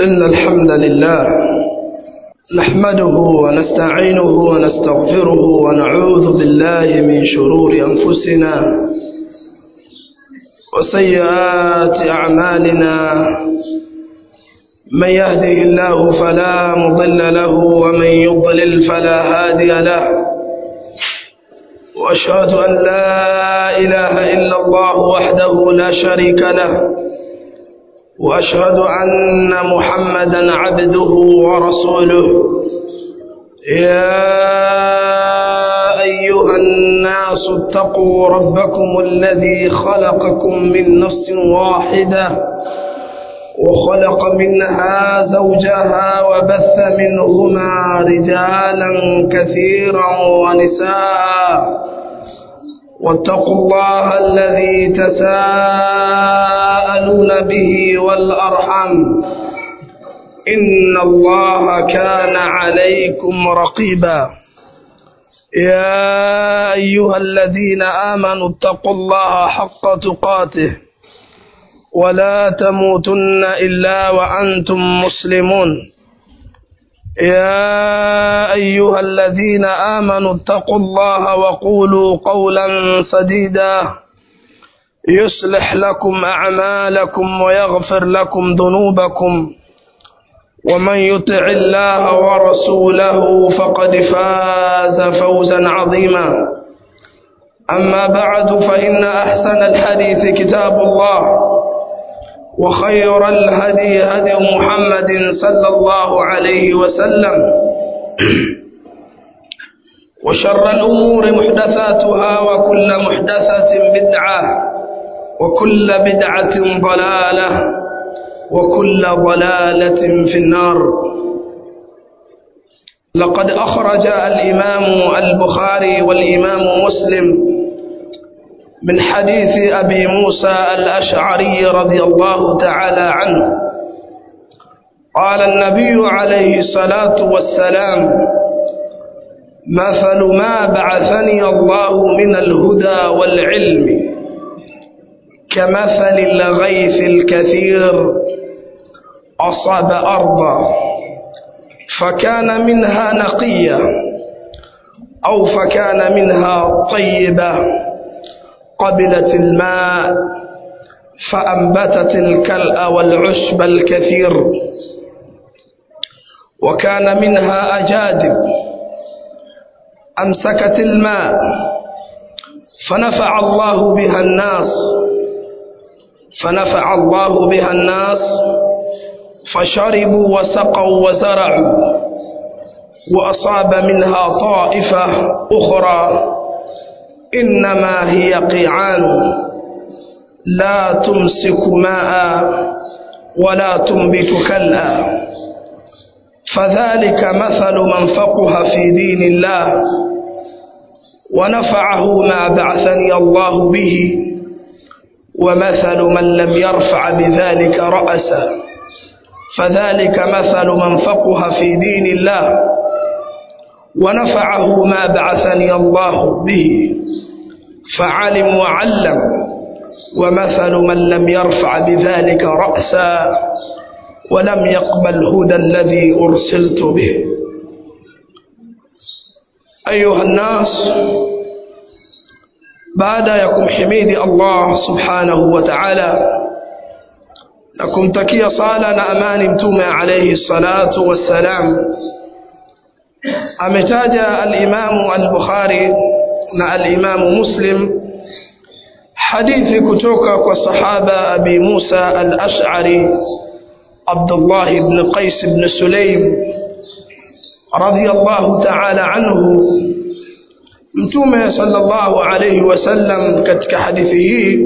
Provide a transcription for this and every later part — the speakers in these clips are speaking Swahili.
إن الحمد لله نحمده ونستعينه ونستغفره ونعوذ بالله من شرور أنفسنا وسيئات أعمالنا من يهده الله فلا مضل له ومن يضلل فلا هادي له وأشهد أن لا إله إلا الله وحده لا شريك له وأشهد أن محمدا عبده ورسوله يا أيها الناس اتقوا ربكم الذي خلقكم من نفس واحدة وخلق منها زوجها وبث منهما رجالا كثيرا ونساء واتقوا الله الذي تساءلون به والأرحم إن الله كان عليكم رقيبا يا أيها الذين آمنوا اتقوا الله حق تقاته ولا تموتن إلا وأنتم مسلمون يا أيها الذين آمنوا اتقوا الله وقولوا قولا سديدا يصلح لكم أعمالكم ويغفر لكم ذنوبكم ومن يطع الله ورسوله فقد فاز فوزا عظيما أما بعد فإن أحسن الحديث كتاب الله وخير الهدي هدي محمد صلى الله عليه وسلم وشر الأمور محدثاتها وكل محدثة بدعة وكل بدعة ضلالة وكل ضلالة في النار لقد أخرج الإمام البخاري والإمام مسلم من حديث أبي موسى الأشعري رضي الله تعالى عنه قال النبي عليه الصلاة والسلام مثل ما بعثني الله من الهدى والعلم كمثل الغيث الكثير أصاب أرضا فكان منها نقية أو فكان منها طيبة قبلت الماء فأنبتت الكلأ والعشب الكثير وكان منها أجادب أمسكت الماء فنفع الله بها الناس فنفع الله بها الناس فشربوا وسقوا وزرعوا وأصاب منها طائفة أخرى إنما هي قيعان لا تمسك ماء ولا تنبت كلا فذلك مثل من فقه في دين الله ونفعه ما بعثني الله به ومثل من لم يرفع بذلك رأسا فذلك مثل من فقه في دين الله ونفعه ما بعثني الله به فعلم وعلم ومثل من لم يرفع بذلك رأسا ولم يقبل هدى الذي أرسلت به أيها الناس بعد يكم حميد الله سبحانه وتعالى لكم تكي صالة أمان متومة عليه الصلاة والسلام ametaja al-Imamu al-Bukhari na al-Imamu Muslim hadithi kutoka kwa sahaba Abi Musa al-Ash'ari Abdullah ibn Qais ibn Sulaym radiyallahu ta'ala anhu Mtume sallallahu alayhi wasallam katika hadithi hii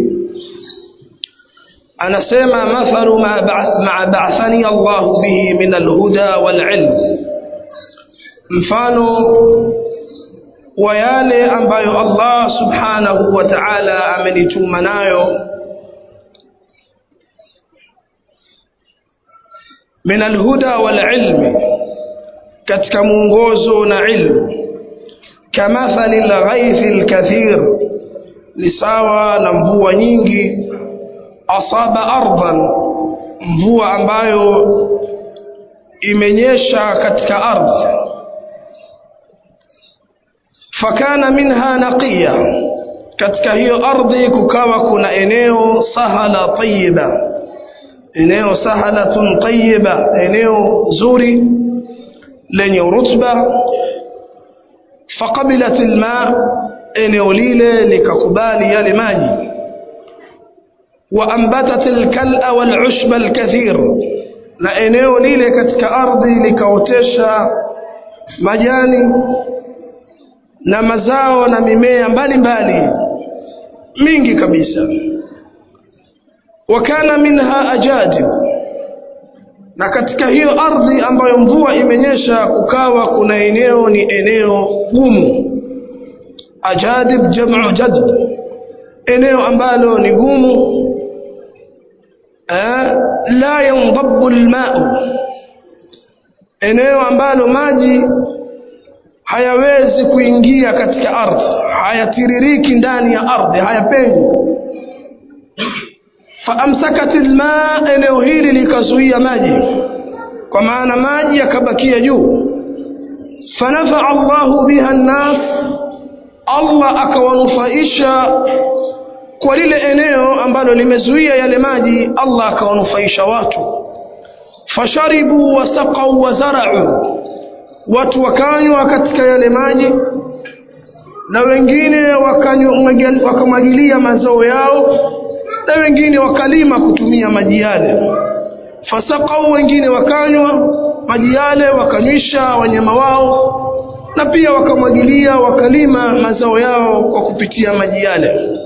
anasema mathalu ma ba'athani Allah bihi min al-huda wal-ilm mfano wa yale ambayo Allah subhanahu wa ta'ala amenituma nayo min alhuda wal ilmi katika mwongozo na ilmu kamathali lghaithi lkathir ni sawa na mvua nyingi asaba ardhan mvua ambayo imenyesha katika ardhi fakana minha naqiya katika hiyo ardhi kukawa kuna eneo sahala tayyiba eneo sahalatun tayyiba eneo zuri lenye rutba faqabilat alma eneo lile likakubali yale maji waambatat alkal'a walushba alkathir na eneo lile katika ardhi likaotesha majani na mazao na mimea mbalimbali mingi kabisa wakana minha ajadib na katika hiyo ardhi ambayo mvua imenyesha kukawa kuna eneo ni eneo gumu ajadib jamu jadb eneo ambalo ni gumu eh, la yandabu almau eneo ambalo maji hayawezi kuingia katika ardhi hayatiririki ndani ya ardhi hayapenyi faamsakat alma eneo hili likazuia maji kwa maana maji yakabakia juu fanafaa Allahu biha nnas Allah akawanufaisha kwa lile eneo ambalo limezuia yale maji Allah akawanufaisha watu fasharibu wasaqau wazarau watu wakanywa katika yale maji na wengine wakamwagilia mazao yao na wengine wakalima kutumia maji yale fasaqau wengine wakanywa maji yale wakanywisha wanyama wao na pia wakamwagilia wakalima mazao yao kwa kupitia maji yale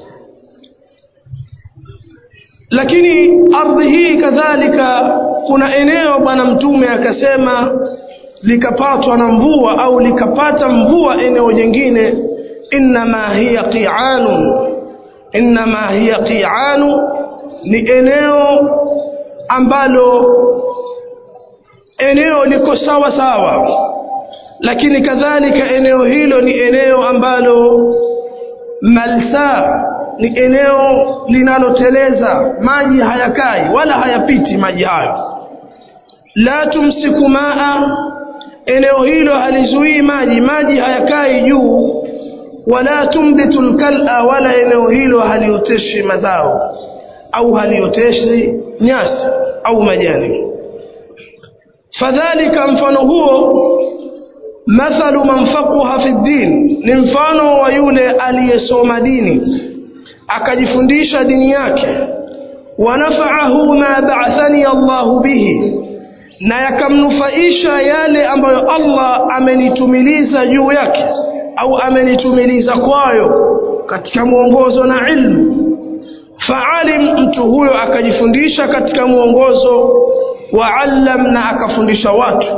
lakini ardhi hii kadhalika kuna eneo bwana mtume akasema likapatwa na mvua au likapata mvua eneo jingine innama hiya qi'anun innama hiya qi'anu ni eneo ambalo eneo liko sawa sawa lakini kadhalika eneo hilo ni eneo ambalo malsa ni eneo linaloteleza maji hayakai wala hayapiti maji hayo la tumsiku maa eneo hilo halizuii maji maji hayakai juu wala tumbitu lkala wala eneo hilo halioteshi mazao au halioteshi nyasi au majani fadhalika mfano huo mathalu man faquha fi ddin ni mfano wa yule aliyesoma dini akajifundisha dini yake wanafaahu ma ba'athani Allahu bihi na yakamnufaisha yale ambayo Allah amenitumiliza juu yake au amenitumiliza kwayo katika mwongozo na ilmu faalim mtu huyo akajifundisha katika mwongozo waallam na akafundisha watu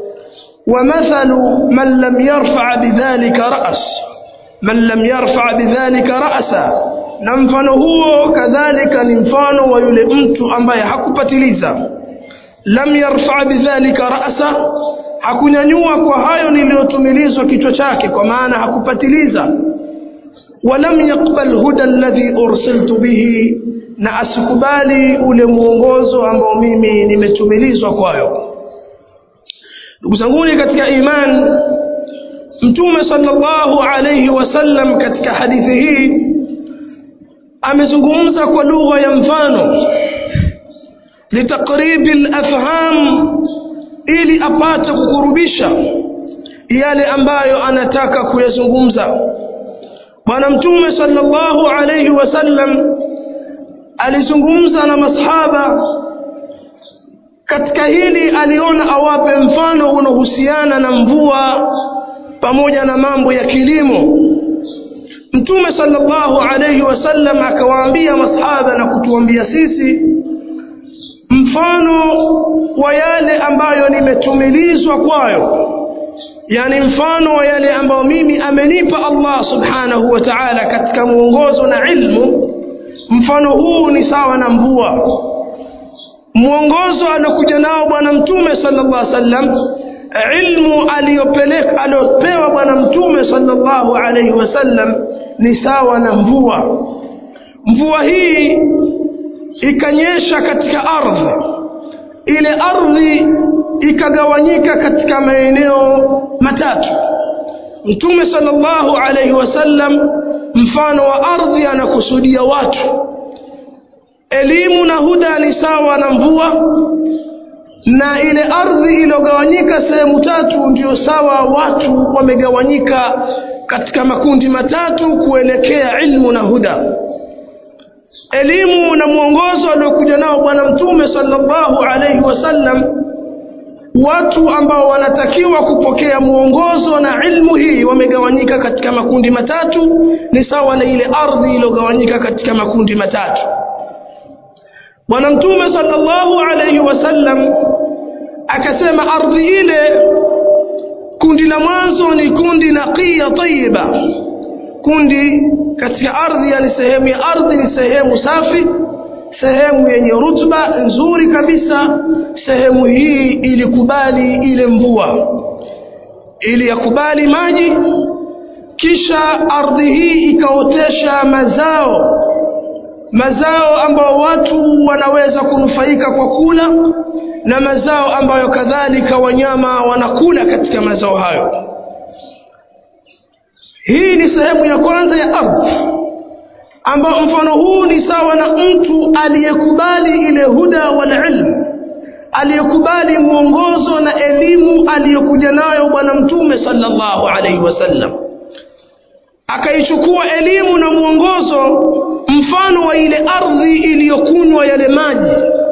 ومثل من لم يرفع بذلك رأس من لم يرفع بذلك رأسا na mfano huo kadhalika ni mfano wa yule mtu ambaye hakupatiliza lam yarfa bidhalika ra'sa hakunyanyua kwa hayo niliyotumilizwa kichwa chake kwa maana hakupatiliza walam yaqbal huda alladhi ursiltu bihi na asikubali ule mwongozo ambao mimi nimetumilizwa kwayo ndugu zanguni katika iman mtume sallallahu alayhi wasallam katika hadithi hii amezungumza kwa lugha ya mfano litakribi alafham ili apate kukurubisha yale ambayo anataka kuyazungumza bwana mtume sallallahu alayhi wasallam alizungumza na masahaba katika hili aliona awape mfano unaohusiana na mvua pamoja na mambo ya kilimo mtume sallallahu alayhi wasallam akawaambia masahaba na kutuambia sisi mfano wa yale ambayo nimetumilizwa kwayo yani mfano wa yale ambayo mimi amenipa Allah subhanahu wa ta'ala katika mwongozo na ilmu mfano huu ni sawa na mvua mwongozo alokuja nao bwana mtume sallallahu alaihi wasallam ilmu aliyopeleka aliopewa bwana mtume sallallahu alaihi wasallam ni sawa na mvua mvua hii ikanyesha katika ardhi ile ardhi ikagawanyika katika maeneo matatu mtume sallallahu alaihi wasallam mfano wa ardhi anakusudia watu elimu na huda ni sawa na mvua na ile ardhi iliyogawanyika sehemu tatu ndio sawa watu wamegawanyika katika makundi matatu kuelekea ilmu na huda elimu na mwongozo aliokuja nao bwana mtume sallallahu alaihi wasallam watu ambao wanatakiwa kupokea mwongozo na ilmu hii wamegawanyika katika makundi matatu ni sawa na ile ardhi iliyogawanyika katika makundi matatu bwana mtume sallallahu alaihi wasallam akasema ardhi ile kundi la mwanzo ni kundi naqiya tayiba kundi katika ardhi yani sehemu ya ardhi ni sehemu safi sehemu yenye rutba nzuri kabisa sehemu hii ilikubali ile mvua ili yakubali maji kisha ardhi hii ikaotesha mazao mazao ambayo watu wanaweza kunufaika kwa kula na mazao ambayo kadhalika wanyama wanakula katika mazao hayo hii ni sehemu ya kwanza ya ardhi ambao mfano huu ni sawa na mtu aliyekubali ile huda wal ilm aliyekubali mwongozo na elimu aliyokuja nayo bwana mtume sallallahu alaihi wasallam akaichukua elimu na mwongozo mfano wa ile ardhi iliyokunywa yale maji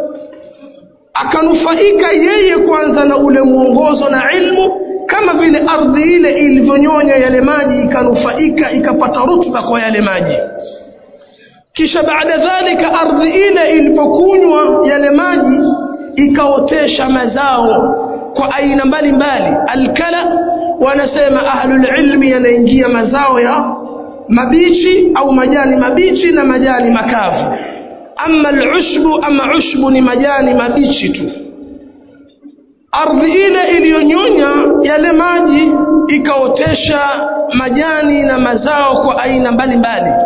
akanufaika yeye kwanza na ule mwongozo na ilmu kama vile ardhi ile ilivyonyonya yale maji ikanufaika ikapata rutba kwa yale maji kisha baada dhalika ardhi ile ilipokunywa yale maji ikaotesha mazao kwa aina mbalimbali alkala wanasema ahlulilmi yanaingia mazao ya mabichi au majani mabichi na majani makavu ama alushbu ama ushbu ni majani mabichi tu ardhi ile iliyonyonya yale maji ikaotesha majani na mazao kwa aina mbalimbali mbali.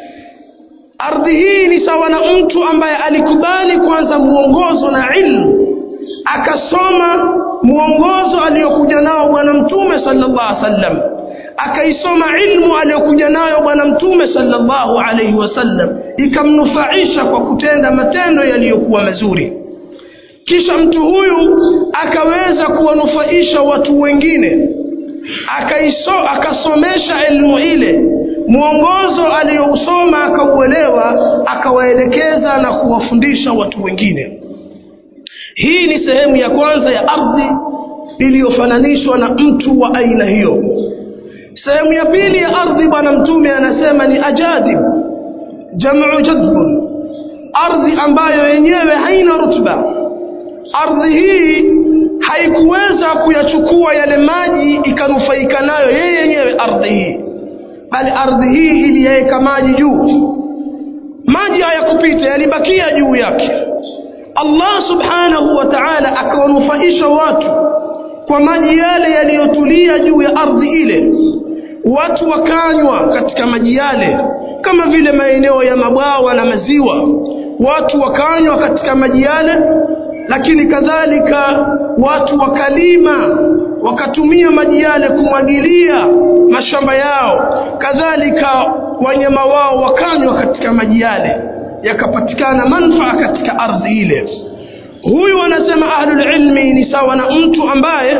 ardhi hii ni sawa na mtu ambaye alikubali kwanza mwongozo na ilmu akasoma mwongozo aliyokuja nao bwana mtume sallallahu alaihi wasallam akaisoma ilmu aliyokuja nayo bwana mtume sallallahu alaihi wasallam ikamnufaisha kwa kutenda matendo yaliyokuwa mazuri kisha mtu huyu akaweza kuwanufaisha watu wengine akaiso akasomesha elimu ile mwongozo aliyousoma akauelewa akawaelekeza na kuwafundisha watu wengine hii ni sehemu ya kwanza ya ardhi iliyofananishwa na mtu wa aina hiyo sehemu ya pili ya ardhi bwana mtume anasema ni ajadib jamu jadbun ardhi ambayo yenyewe haina rutba ardhi hii haikuweza kuyachukua yale maji ikanufaika nayo yeye yenyewe ardhi hii bali ardhi hii iliyaweka maji juu maji hayakupita yalibakia juu yake Allah subhanahu wa ta'ala akawanufaisha watu kwa maji yale yaliyotulia juu ya ardhi ile watu wakanywa katika maji yale kama vile maeneo ya mabwawa na maziwa watu wakanywa katika maji yale lakini kadhalika watu wakalima wakatumia maji yale kumwagilia mashamba yao kadhalika wanyama wao wakanywa katika maji yale yakapatikana manfaa katika ardhi ile huyu anasema ahlul ilmi ni sawa na mtu ambaye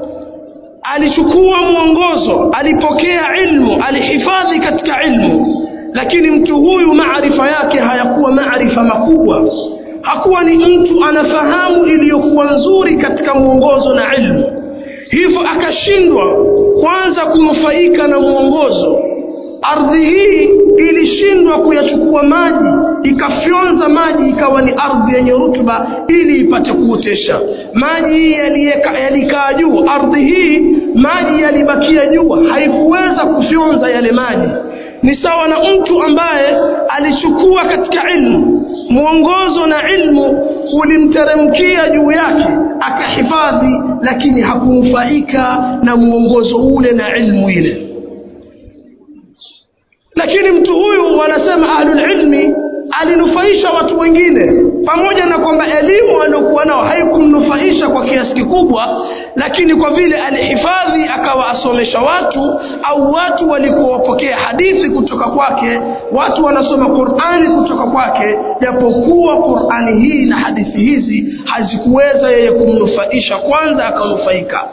alichukua mwongozo alipokea ilmu alihifadhi katika ilmu lakini mtu huyu maarifa yake hayakuwa maarifa makubwa hakuwa ni mtu anafahamu iliyokuwa nzuri katika mwongozo na ilmu hivyo akashindwa kwanza kunufaika na mwongozo ardhi hii ilishindwa kuyachukua maji ikafyonza maji ikawa ni ardhi yenye rutuba ili ipate kuotesha maji yalikaa juu ardhi hii maji yalibakia juu haikuweza kufyonza yale maji ni sawa na mtu ambaye alichukua katika ilmu mwongozo na ilmu ulimteremkia juu yake akahifadhi lakini hakunufaika na mwongozo ule na ilmu ile lakini mtu huyu wanasema ahlulilmi alinufaisha watu wengine pamoja na kwamba elimu aliyokuwa nao haikumnufaisha kwa kiasi kikubwa lakini kwa vile alihifadhi akawa asomesha watu au watu walikuwa wapokea hadithi kutoka kwake watu wanasoma qurani kutoka kwake japokuwa qurani hii na hadithi hizi hazikuweza yeye kumnufaisha kwanza akanufaika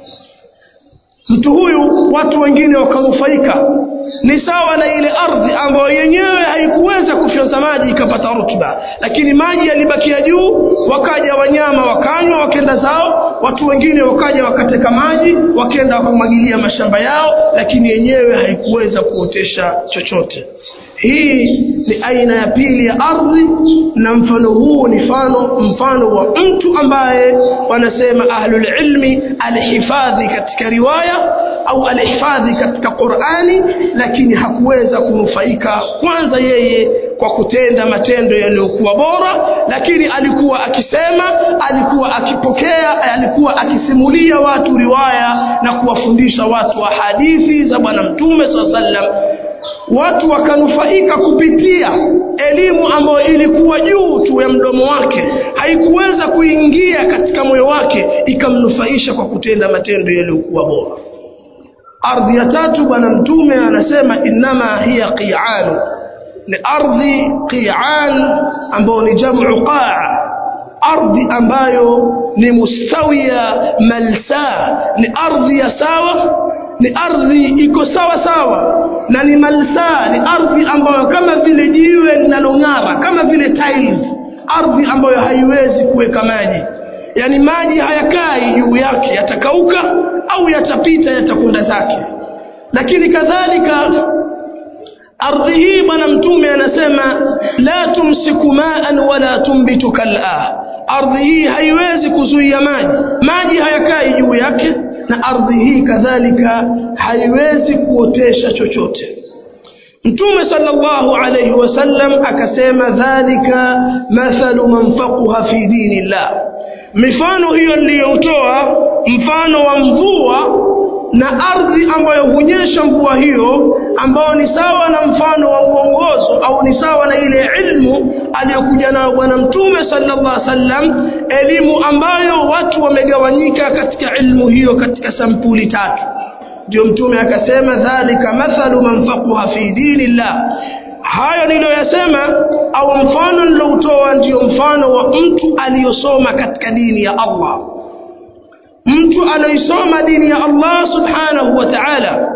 mtu huyu watu wengine wakanufaika ni sawa na ile ardhi ambayo yenyewe haikuweza kufyonza maji ikapata rutuba lakini maji yalibakia juu wakaja wanyama wakanywa wakenda zao watu wengine wakaja wakateka maji wakenda wakamwagilia mashamba yao lakini yenyewe haikuweza kuotesha chochote hii ni aina ya pili ya ardhi na mfano huu ni mfano mfano wa mtu ambaye wanasema ahlulilmi alihifadhi katika riwaya au alihifadhi katika qurani lakini hakuweza kunufaika kwanza yeye kwa kutenda matendo yaliyokuwa bora lakini alikuwa akisema alikuwa akipokea alikuwa akisimulia watu riwaya na kuwafundisha watu wa hadithi za bwana mtume saa sallam watu wakanufaika kupitia elimu ambayo ilikuwa juu tu ya mdomo wake haikuweza kuingia katika moyo wake ikamnufaisha kwa kutenda matendo yaliyokuwa bora ardhi ya tatu bwana mtume anasema innama hiya qi'an ni ardhi qi'an ambayo ni jamu qaa ardhi ambayo ni mustawia malsa ni ardhi ya sawa ni ardhi iko sawa sawa na ni malsa ni ardhi ambayo kama vile jiwe linalong'ara kama vile tiles ardhi ambayo haiwezi kuweka maji yani maji hayakai juu yake yatakauka au yatapita yatakwenda zake lakini kadhalika ardhi hii bwana mtume anasema la tumsiku maan wala tumbitu kala ardhi hii haiwezi kuzuia maji maji hayakai juu yake na ardhi hii kadhalika haiwezi kuotesha chochote mtume sallallahu alayhi wasallam akasema dhalika mathalu man faquha fi dinillah mifano hiyo niliyotoa mfano wa mvua na ardhi ambayo hunyesha mvua hiyo ambao ni sawa na mfano wa uongozo au ni sawa na ile ilmu aliyokuja nayo bwana mtume sallallahu alaihi wasallam elimu ambayo watu wamegawanyika katika ilmu hiyo katika sampuli tatu ndio mtume akasema dhalika mathalu man faquha fi dinillah hayo niliyoyasema au mfano niloutoa ndio mfano wa mtu aliyosoma katika dini ya Allah mtu anaisoma dini ya Allah subhanahu wa ta'ala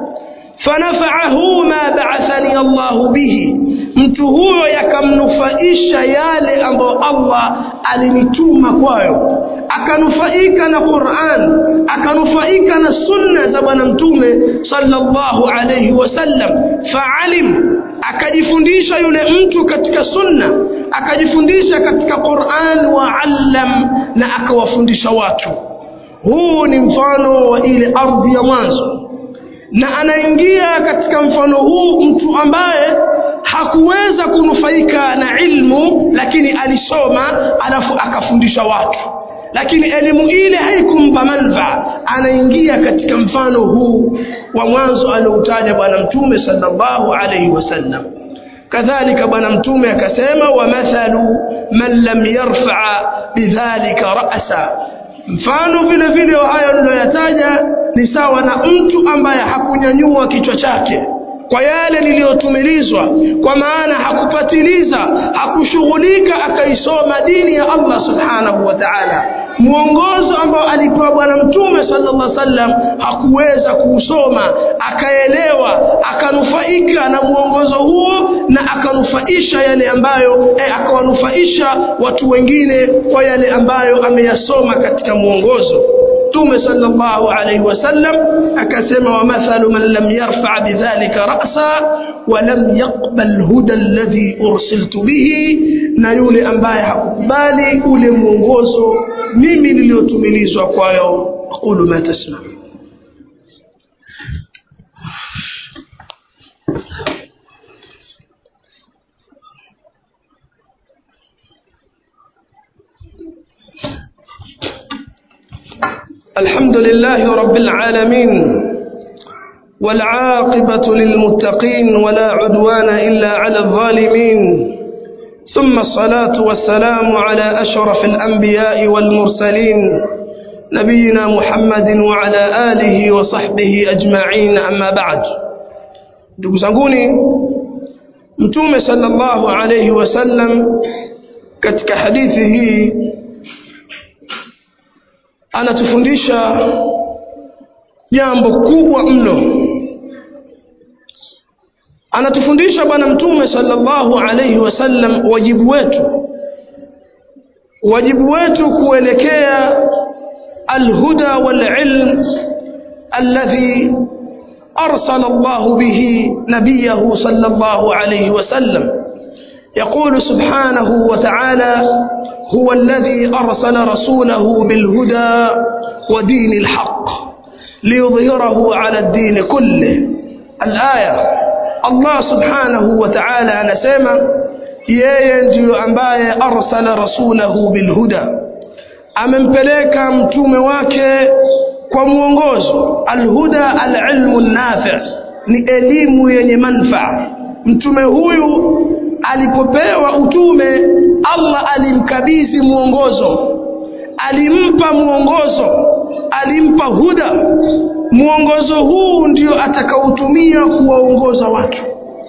fanafa'ahu ma ba'athani Allah bihi mtu huyo yakamnufaisha yale ambayo Allah alinituma kwayo akanufaika na Qur'an akanufaika na sunna za bwana mtume sallallahu alayhi wasallam fa'alim akajifundisha yule mtu katika sunna akajifundisha katika Qur'an wa allam na akawafundisha watu huu ni mfano wa ile ardhi ya mwanzo na anaingia katika mfano huu mtu ambaye hakuweza kunufaika na ilmu lakini alisoma alafu akafundisha watu lakini elimu ile haikumpa manfaa anaingia katika mfano huu wa mwanzo alioutaja bwana mtume sallallahu alaihi wasallam kadhalika bwana mtume akasema wa mathalu man lam yarfa bidhalika ra'sa mfano vile vile hayo niliyoyataja ni sawa na mtu ambaye hakunyanyua kichwa chake kwa yale niliyotumilizwa kwa maana hakupatiliza hakushughulika akaisoma dini ya Allah subhanahu wa ta'ala mwongozo ambao alipewa bwana mtume sallallahu alaihi wasallam hakuweza kuusoma akaelewa akanufaika na mwongozo huo na akanufaisha yale ambayo eh, akawanufaisha watu wengine kwa yale ambayo ameyasoma katika mwongozo mtume sallallahu alaihi wasallam akasema wa mathalu man lam yarfa bidhalika ra'sa wa lam yaqbal huda alladhi ursiltu bihi na yule ambaye hakukubali ule mwongozo mimi niliyotumilizwa kwayo aqulu ma tasma الحمد لله رب العالمين والعاقبة للمتقين ولا عدوان إلا على الظالمين ثم الصلاة والسلام على أشرف الأنبياء والمرسلين نبينا محمد وعلى آله وصحبه أجمعين أما بعد ndugu zanguni mtume sallallahu alayhi wasallam katika hadithi hii anatufundisha jambo kubwa mno anatufundisha bwana mtume sallallahu alayhi wasallam wajibu wetu wajibu wetu kuelekea alhuda walilm alladhi أرسل الله به نبيه صلى الله عليه وسلم يقول سبحانه وتعالى هو الذي أرسل رسوله بالهدى ودين الحق ليظهره على الدين كله الآية الله سبحانه وتعالى نسمى yeye ndiyo ambaye arsala rasulahu bilhuda amempeleka mtume wake kwa mwongozo alhuda alilmu nafi ni elimu yenye manfaa mtume huyu alipopewa utume Allah alimkabidhi mwongozo alimpa mwongozo alimpa huda mwongozo huu ndio atakaotumia kuwaongoza watu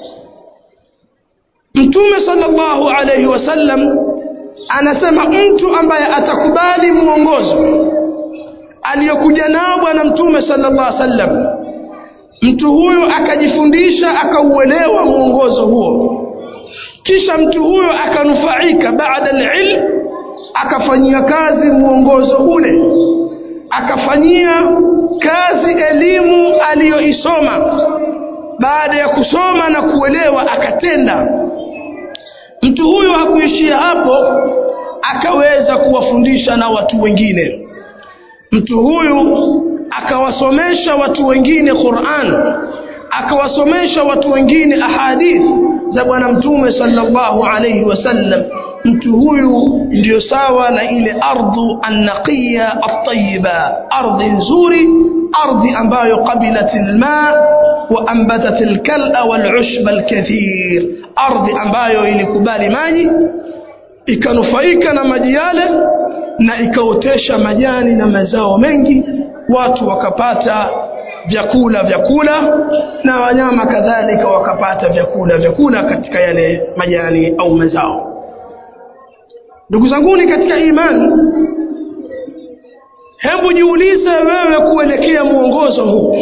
mtume sallallahu alayhi wasallam anasema mtu ambaye atakubali mwongozo aliyokuja nao bwana mtume sallallahu alaihi wasallam mtu huyo akajifundisha akauelewa mwongozo huo kisha mtu huyo akanufaika baada alilm akafanyia kazi mwongozo ule akafanyia kazi elimu aliyoisoma baada ya kusoma na kuelewa akatenda mtu huyo hakuishia hapo akaweza kuwafundisha na watu wengine mtu huyu akawasomesha watu wengine Qur'an akawasomesha watu wengine ahadith za bwana mtume sallallahu alayhi wasallam mtu huyu ndio sawa na ile ardhu annaqiya at-tayyiba ardhi nzuri ardhi ambayo qabilat alma wa anbatat alkal'a wal'ushb alkathir ardhi ambayo ilikubali maji ikanufaika na maji yale na ikaotesha majani na mazao mengi watu wakapata vyakula vyakula na wanyama kadhalika wakapata vyakula vyakula katika yale majani au mazao ndugu zanguni katika imani hebu jiulize wewe kuelekea mwongozo huu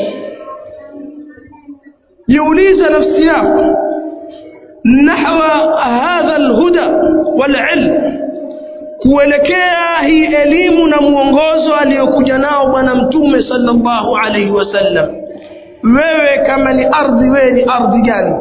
jiulize nafsi yako nahwa hadha alhuda walilm kuelekea hii elimu na mwongozo aliyokuja nao bwana mtume sallallahu alaihi wasallam wewe kama ni ardhi wewe ni ardhi gani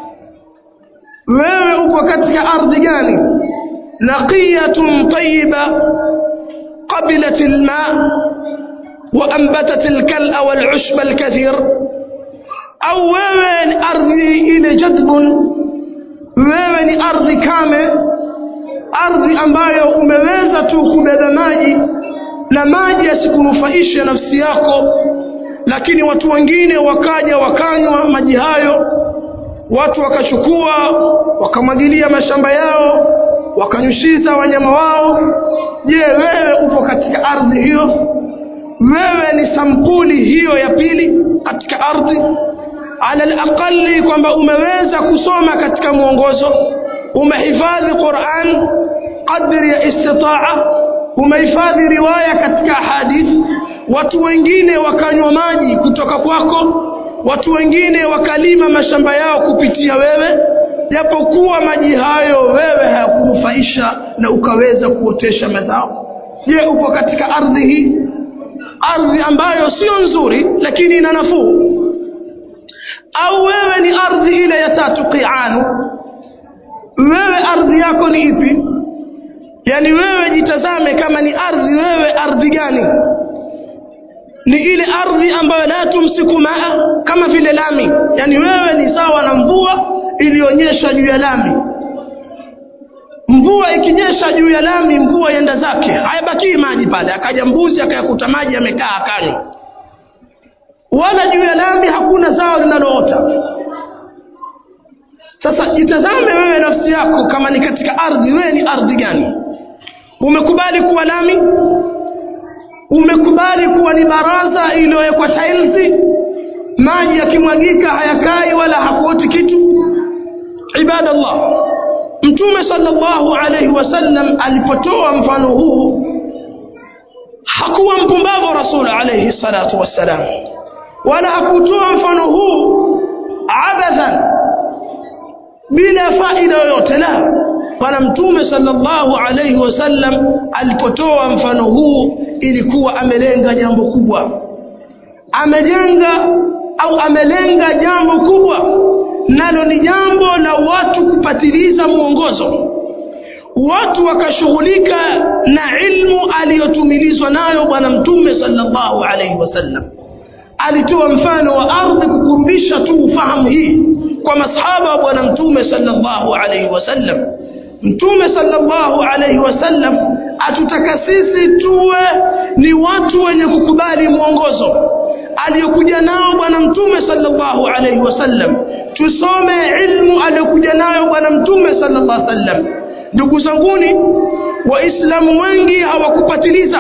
wewe upo katika ardhi gani naqiyatun tayyiba qabilat alma وأنبتت الكلأ والعشب الكثير أو wewe ni ardhi ile jadbun wewe ni ardhi kame ardhi ambayo umeweza tu kubeba maji na maji yasikunufaishe nafsi yako lakini watu wengine wakaja wakanywa maji hayo watu wakachukua wakamwagilia mashamba yao wakanyushiza wanyama wao je wewe upo katika ardhi hiyo wewe ni sampuli hiyo ya pili katika ardhi ala alaqali kwamba umeweza kusoma katika mwongozo umehifadhi Qur'an qadri ya istitaa umehifadhi riwaya katika hadithi watu wengine wakanywa maji kutoka kwako watu wengine wakalima mashamba yao kupitia wewe japokuwa maji hayo wewe hayakunufaisha na ukaweza kuotesha mazao je upo katika ardhi hii ardhi ambayo sio nzuri lakini ina nafuu au wewe ni ardhi ile ya tatu qianu wewe ardhi yako ni ipi yani wewe jitazame kama ni ardhi wewe ardhi gani ni ile ardhi ambayo la tumsiku maa kama vile lami yani wewe ni sawa na mvua iliyonyesha juu ya lami mvua ikinyesha juu ya lami mvua yenda zake hayabakii maji pale akaja mbuzi akayakuta maji yamekaa akanywa wala juu ya lami hakuna zao linaloota sasa jitazame wewe nafsi yako kama ni katika ardhi wewe ni ardhi gani umekubali kuwa lami umekubali kuwa ni baraza iliyowekwa tailsi maji yakimwagika hayakai wala hakuoti kitu ibadallah mtume sallallahu alaihi wasallam alipotoa mfano huu hakuwa mpumbavu rasul alaihi salatu wassalam wala hakutoa mfano huu abathan bila faida yoyote la bwana mtume sallallahu alaihi wasallam alipotoa mfano huu ilikuwa amelenga jambo kubwa amejenga au amelenga jambo kubwa nalo ni jambo la watu kupatiliza mwongozo watu wakashughulika na ilmu aliyotumilizwa nayo bwana mtume sallallahu alaihi wasallam alitoa mfano wa ardhi kukurubisha tu ufahamu hii kwa masahaba wa bwana mtume sallallahu alaihi wasallam mtume sallallahu alaihi wasallam atutaka sisi tuwe ni watu wenye kukubali mwongozo aliyokuja nao bwana mtume sallallahu alaihi wasallam tusome ilmu aliyokuja nayo bwana mtume sallallahu alaihi wasallam ndugu zanguni waislamu wengi hawakupatiliza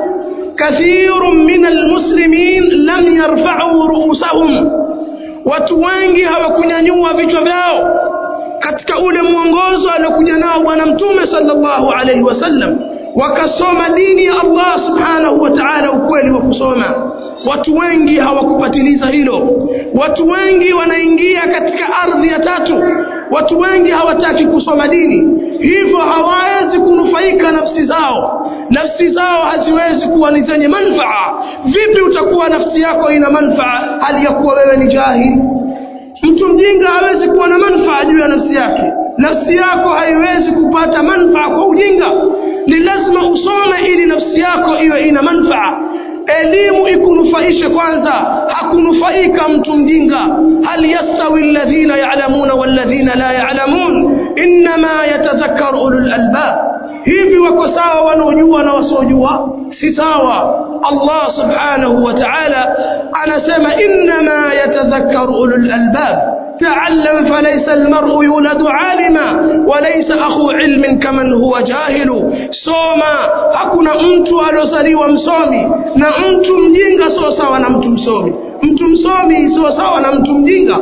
kathirun min almuslimin lam yarfa'u ru'usahum watu wengi hawakunyanyua vichwa vyao katika ule mwongozo aliokuja nao bwana mtume sallallahu alaihi wasallam wakasoma dini ya Allah subhanahu wa ta'ala ukweli wa kusoma watu wengi hawakupatiliza hilo watu wengi wanaingia katika ardhi ya tatu watu wengi hawataki kusoma dini hivyo hawawezi kunufaika nafsi zao nafsi zao haziwezi kuwa ni zenye manfaa vipi utakuwa nafsi yako ina manfaa hali ya kuwa wewe ni jahili mtu mjinga hawezi kuwa na manfaa juu ya nafsi yake nafsi yako haiwezi kupata manfaa kwa ujinga ni lazima usome ili nafsi yako iwe ina manfaa elimu ikunufaishe kwanza hakunufaika mtu mjinga hal yastawi alladhina ya'lamuna walladhina la ya'lamun inma yatadhakkaru ulul albab hivi wako sawa wanaojua na wasiojua si sawa Allah subhanahu wa ta'ala anasema inma yatadhakkaru ulul albab تعلم فليس المرء يولد عالما وليس أخو علم كمن هو جاهل سوما hakuna mtu aliozaliwa msomi na mtu mjinga sio sawa na mtu msomi mtu msomi sio sawa na mtu mjinga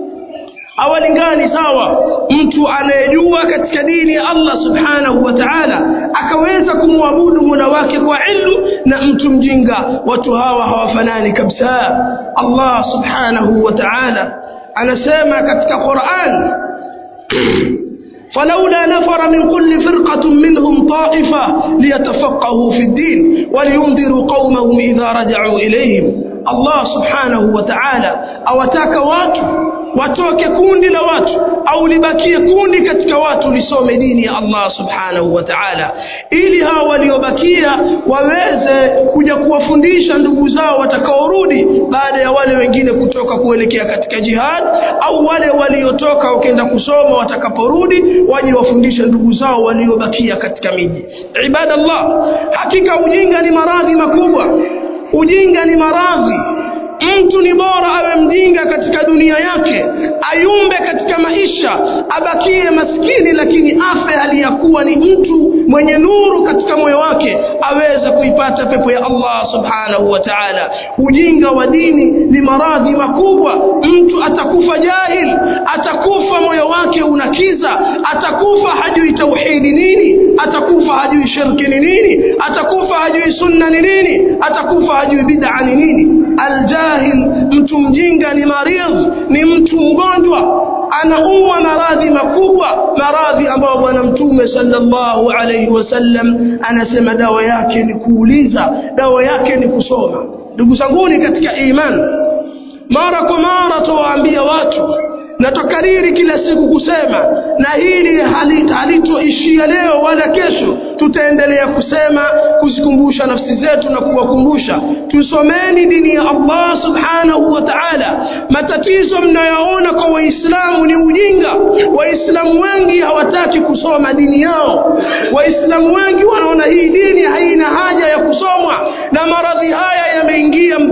hawalingani sawa mtu anayejua katika dini ya Allah subhanahu wa ta'ala akaweza kumwabudu mola wake kwa ilmu na mtu mjinga watu hawa hawafanani kabisa Allah subhanahu wa ta'ala anasema katika Qur'an فلولا نفر من كل فرقة منهم طائفة ليتفقهوا في الدين ولينذروا قومهم إذا رجعوا إليهم Allah subhanahu wa ta'ala awataka watu watoke kundi la watu au libakie kundi katika watu lisome dini ya Allah subhanahu wa ta'ala ili hao waliobakia waweze kuja kuwafundisha ndugu zao watakaorudi baada ya wale wengine kutoka kuelekea katika jihad au wale waliotoka wakenda kusoma watakaporudi waje wafundishe ndugu zao waliobakia katika miji ibadallah hakika ujinga ni maradhi makubwa ujinga ni maradhi mtu ni bora awe mjinga katika dunia yake ayumbe katika maisha abakie maskini lakini afe hali ya kuwa ni mtu mwenye nuru katika moyo wake aweze kuipata pepo ya Allah subhanahu wa ta'ala ujinga wa dini ni maradhi makubwa mtu atakufa jahil atakufa moyo wake unakiza atakufa hajui tauhidi nini atakufa hajui shirki ni nini atakufa hajui sunna ni nini atakufa hajui bid'a ni nini aljahil mtu mjinga ni maridh ni mtu mgonjwa anaumwa maradhi makubwa maradhi ambayo bwana mtume sallallahu alaihi wasallam anasema dawa yake ni kuuliza dawa yake ni kusoma ndugu zanguni katika imani mara kwa mara tuwaambia watu na tukariri kila siku kusema na hili halitoishia leo wala kesho tutaendelea kusema kuzikumbusha nafsi zetu na kuwakumbusha tusomeni dini ya Allah subhanahu wa ta'ala matatizo mnayoona kwa waislamu ni ujinga waislamu wengi hawataki kusoma dini yao waislamu wengi wanaona hii dini haina haja ya kusomwa na maradhi haya yameingia mpaka kwa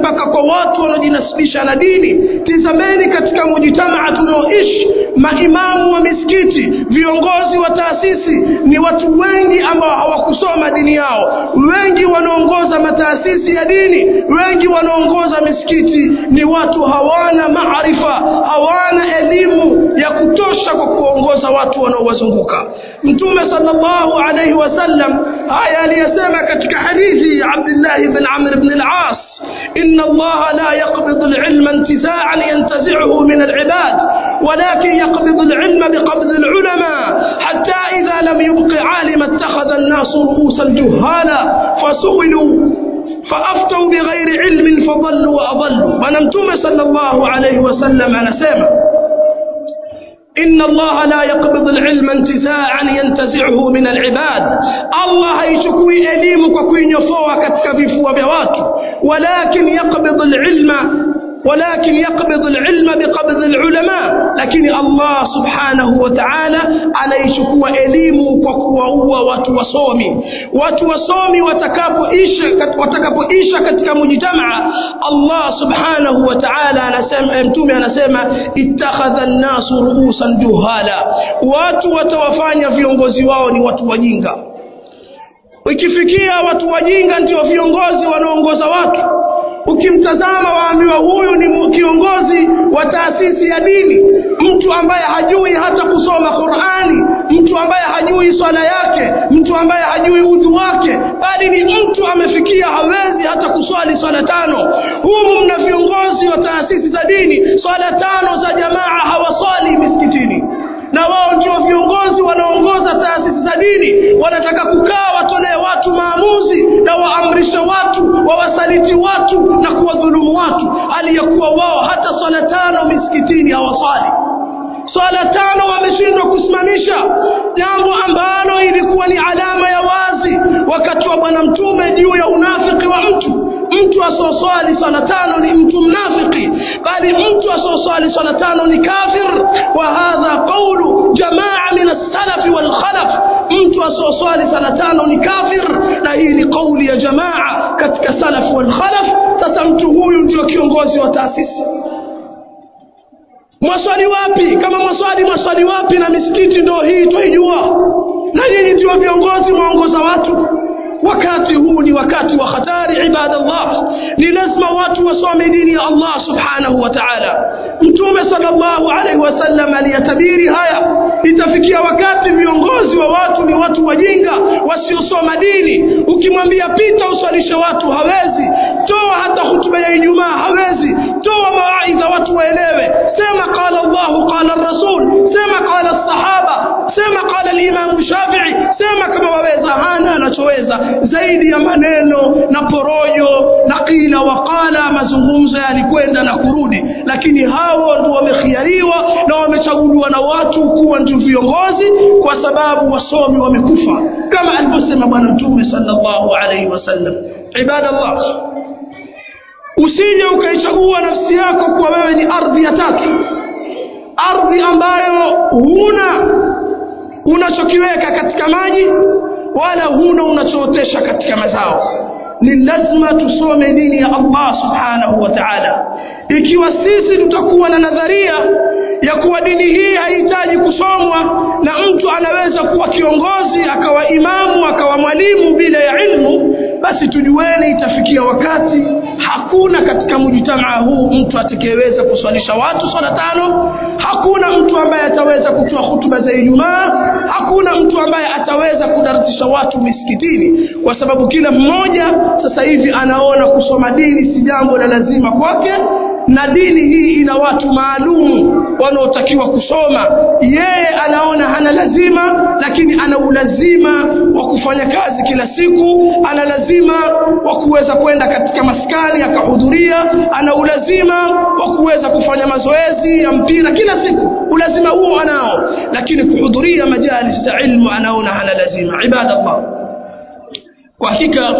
watu wanaojinasibisha na dini tizameni katika mujitamaa tunaoishi maimamu wa misikiti viongozi wa taasisi ni watu wengi ambao hawakusoma dini yao wengi wanaongoza mataasisi ya dini wengi wanaongoza misikiti ni watu hawana maarifa hawana elimu ya kutosha kwa kuongoza watu wanaowazunguka mtume sallallahu alaihi wasallam haya aliyesema katika hadithi ya Abdullah ibn Amr ibn al-As inna Allah la yaqbidu al-ilma intiza'an yantazi'uhu min al-ibad ولكن يقبض العلم بقبض العلماء حتى إذا لم يبق عالم اتخذ الناس رؤوسا جهالا فسئلوا فأفتوا بغير علم فضلوا وأضلوا ونمتم صلى الله عليه وسلم أنا سيما إن الله لا يقبض العلم انتزاعا ينتزعه من العباد الله يشكوي إليم وكوين يفوى كتك في فوى بوات ولكن يقبض العلم ولكن يقبض العلم بقبض العلماء لكن الله سبحانه وتعالى anaichukua elimu kwa kuwaua watu wasomi watu wasomi watakapoisha watakapoisha katika mujtamaa Allah subhanahu wa ta'ala anasema mtume anasema ittakhadha an-nasu ru'usan juhala watu watawafanya viongozi wao ni watu wajinga ikifikia watu wajinga ndio viongozi wanaongoza watu ukimtazama waambiwa huyu ni kiongozi wa taasisi ya dini mtu ambaye hajui hata kusoma Qur'ani mtu ambaye hajui swala yake mtu ambaye hajui udhu wake bali ni mtu amefikia hawezi hata kuswali swala tano humu mna viongozi wa taasisi za dini swala tano za jamaa hawaswali misikitini na wao ndio viongozi wanaongoza taasisi za dini wanataka kukaa watolee watu maamuzi na waamrishe watu wawasaliti watu na kuwadhulumu watu hali ya kuwa wao hata swala tano misikitini hawaswali swala tano wameshindwa kusimamisha jambo ambalo ilikuwa ni alama ya wazi wakati wa bwana mtume juu ya unafiki wa mtu mtu asoswali swala tano ni mtu mnafiki bali mtu asoswali swala tano ni kafir wa hadha qawlu jamaa min as-salaf wal khalaf mtu asoswali swala tano ni kafir na hii ni kauli ya jamaa katika salaf wal khalaf sasa mtu huyu ndio kiongozi wa taasisi mwaswali wapi kama mwaswali mwaswali wapi na misikiti ndio hii twaijua na nyinyi ndio viongozi mwaongoza watu wakati huu ni wakati wa hatari ibadallah ni lazima watu wasome dini ya Allah subhanahu wa ta'ala mtume sallallahu alaihi wasallam aliyatabiri haya itafikia wakati viongozi wa watu ni watu wajinga wasiosoma dini ukimwambia pita uswalishe watu hawezi toa hata hutuba ya Ijumaa hawezi toa mawaidha watu waelewe sema qala Allah qala rasul sema qala sahaba sema qala al-imam Shafi'i sema kama waweza hana anachoweza zaidi ya maneno na porojo na kila wakala mazungumzo yalikwenda na kurudi lakini hao ndio wamekhiariwa na wamechaguliwa na watu kuwa ndio viongozi kwa sababu wasomi wamekufa kama alivyosema bwana mtume sallallahu alaihi wasallam ibadallah usije ukaichagua nafsi yako kuwa wewe ni ardhi ya tatu ardhi ambayo huna unachokiweka katika maji wala huna unachootesha katika mazao ni lazima tusome dini ya Allah subhanahu wa ta'ala ikiwa sisi tutakuwa na nadharia ya kuwa dini hii haihitaji kusomwa na mtu anaweza kuwa kiongozi akawa imamu akawa mwalimu bila ya ilmu basi tujueni itafikia wakati hakuna katika mujitamaa huu mtu atakayeweza kuswalisha watu swala tano hakuna mtu ambaye ataweza kutoa hutuba za Ijumaa hakuna mtu ambaye ataweza kudarisisha watu misikitini kwa sababu kila mmoja sasa hivi anaona kusoma dini si jambo la lazima kwake na dini hii ina watu maalum wanaotakiwa kusoma yeye anaona hana lazima lakini ana ulazima wa kufanya kazi kila siku ana lazima wa kuweza kwenda katika maskani akahudhuria ana ulazima wa kuweza kufanya mazoezi ya mpira kila siku ulazima huo anao lakini kuhudhuria majalis za ilmu anaona hana lazima ibadallah kwa hakika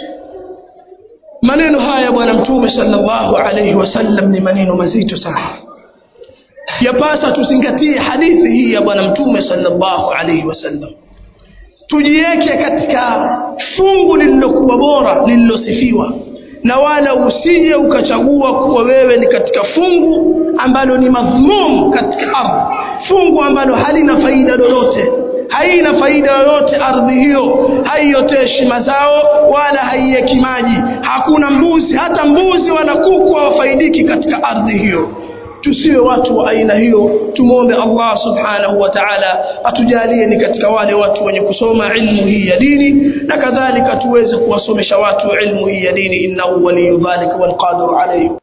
maneno haya bwana mtume sallallahu alayhi wasallam ni maneno mazito sana yapasa tuzingatie hadithi hii ya bwana mtume sallallahu alayhi wasallam tujiweke katika fungu lililokuwa bora lililosifiwa na wala usije ukachagua kuwa wewe ni katika fungu ambalo ni madhmum katika ardhi fungu ambalo halina faida lolote haina faida yoyote ardhi hiyo haioteshi mazao wala haieki maji hakuna mbuzi hata mbuzi wala kuku hawafaidiki katika ardhi hiyo tusiwe watu wa aina hiyo tumwombe Allah subhanahu wa ta'ala atujalie ni katika wale watu wenye kusoma ilmu hii ya dini na kadhalika tuweze kuwasomesha watu ilmu hii ya dini innahu waliyyu dhalika wal qadiru alayhi